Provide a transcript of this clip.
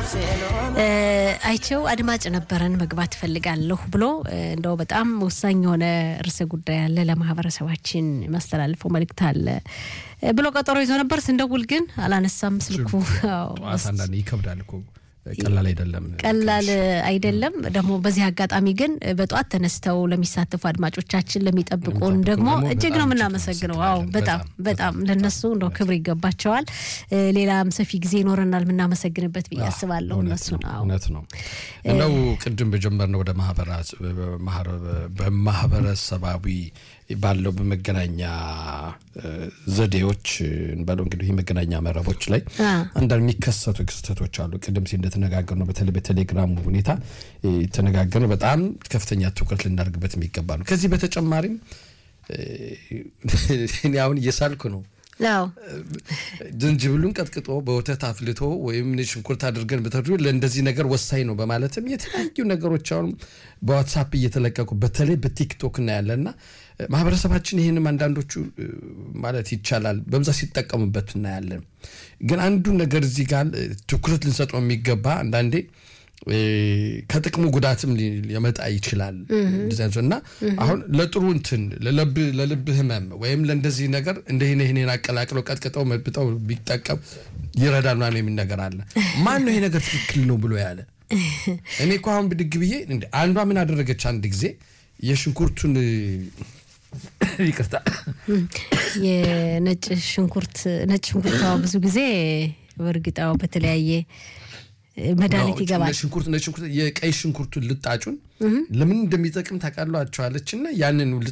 አይቸው አድማጭ ነበረን መግባት እፈልጋለሁ ብሎ እንደው በጣም ወሳኝ የሆነ ርዕሰ ጉዳይ አለ ለማህበረሰባችን ማስተላልፈው መልእክት አለ ብሎ ቀጠሮ ይዞ ነበር። ስንደውል ግን አላነሳም ስልኩ። ጠዋት አንዳንዴ ይከብዳል እኮ ቀላል አይደለም፣ ቀላል አይደለም። ደግሞ በዚህ አጋጣሚ ግን በጠዋት ተነስተው ለሚሳተፉ አድማጮቻችን ለሚጠብቁን ደግሞ እጅግ ነው የምናመሰግነው። አዎ በጣም በጣም ለነሱ እንደው ክብር ይገባቸዋል። ሌላም ሰፊ ጊዜ ይኖረናል የምናመሰግንበት ብዬ አስባለሁ። እነሱ እውነት ነው። እንደው ቅድም በጀመርነው ወደ በማህበረሰባዊ ባለው በመገናኛ ዘዴዎች እንበለው እንግዲህ የመገናኛ መረቦች ላይ አንዳንድ የሚከሰቱ ክስተቶች አሉ። ቅድም ሲ እንደተነጋገር ነው በተለይ በቴሌግራሙ ሁኔታ የተነጋገር ነው። በጣም ከፍተኛ ትኩረት ልናደርግበት የሚገባ ነው። ከዚህ በተጨማሪም እኔ አሁን እየሳልኩ ነው ዝንጅብሉን ቀጥቅጦ በወተት አፍልቶ ወይም ሽንኩርት አድርገን ብተዱ ለእንደዚህ ነገር ወሳኝ ነው በማለትም የተለያዩ ነገሮች አሁን በዋትሳፕ እየተለቀቁ በተለይ በቲክቶክ እናያለና ማህበረሰባችን ይህንም አንዳንዶቹ ማለት ይቻላል በብዛት ሲጠቀሙበት እናያለን። ግን አንዱ ነገር እዚህ ጋር ትኩረት ልንሰጠው የሚገባ አንዳንዴ ከጥቅሙ ጉዳትም ሊመጣ ይችላል እና አሁን ለጥሩ እንትን ለልብ ህመም ወይም ለእንደዚህ ነገር እንደህን ይህንን አቀላቅለው ቀጥቅጠው መብጠው ቢጠቀም ይረዳል ምናምን የሚል ነገር አለ። ማን ነው ይሄ ነገር ትክክል ነው ብሎ ያለ? እኔ እኮ አሁን ብድግ ብዬ አንዷ ምን አደረገች አንድ ጊዜ የሽንኩርቱን ይቅርታ የነጭ ሽንኩርት ነጭ ሽንኩርት ብዙ ጊዜ በእርግጣው በተለያየ መድኃኒት ይገባል። ሽንኩርት ነጭ ሽንኩርት የቀይ ሽንኩርቱን ልጣጩን ለምን እንደሚጠቅም ታውቃላችኋለች እና ያንን